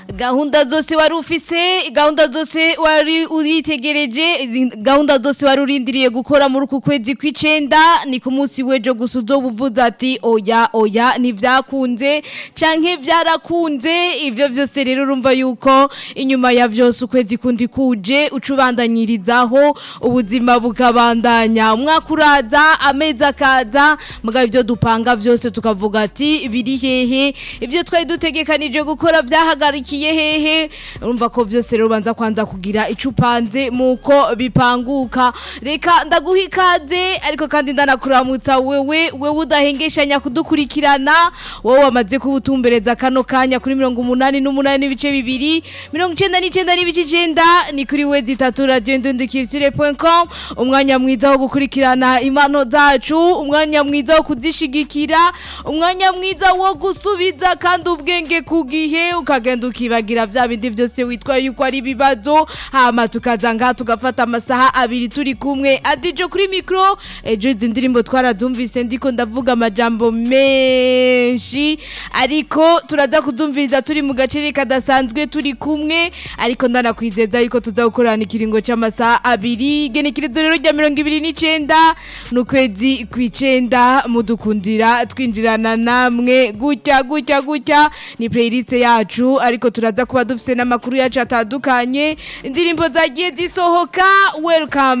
gahunda zose wari ufise gahunda zose wari uritegereje gahunda zose wari urindiriye gukora muri uku kwezi kw'icenda ni ku munsi w'ejo gusa uzobuvuza ati oya oya ntivyakunze canke vyarakunze ivyo vyose rero urumva yuko inyuma ya vyose ukwezi kundi kuje uca ubandanyirizaho ubuzima bukabandanya umwaka uraza amezi akaza mugabo ivyo dupanga vyose tukavuga ati biri hehe ivyo twari dutegekanije gukora vyahagarikiye hehe urumva ko vyose rero ubanza kwanza kugira ico upanze muko bipanguka reka ndaguha ikaze ariko kandi ndanakuramutsa wewe wewe udahengeshanya kudukurikirana wowe wamaze kubutumbereza kano kanya kuri mirongo umunani n'umunani n'ibice bibiri mirongo icenda n'icenda n'ibice icenda ni kuri we zitatu radio ndundukiritsire.com umwanya mwiza wo gukurikirana impano zacu umwanya mwiza wo kuzishigikira umwanya mwiza wo gusubiza kandi ubwenge ku gihe ukagenda ukibagira vya bindi vyose witwa yuko ari ibibazo hama tukaza ngaha tugafata amasaha abiri turi kumwe adijo kuri mikro ejo izi ndirimbo twarazumvise ndiko ndavuga amajambo menshi ariko turaza kuzumviriza turi mu gaceri kadasanzwe turi kumwe ariko ndanakwizeza yuko tuza gukorana ikiringo c'amasaha abiri igenekerezo rero rya mirongo ibiri n'icenda n'ukwezi kw'icenda mudukundira twinjirana namwe gutya gutya gutya ni playlist yacu ariko turaza kuba dufise n'amakuru yacu atandukanye indirimbo zagiye zisohoka welcome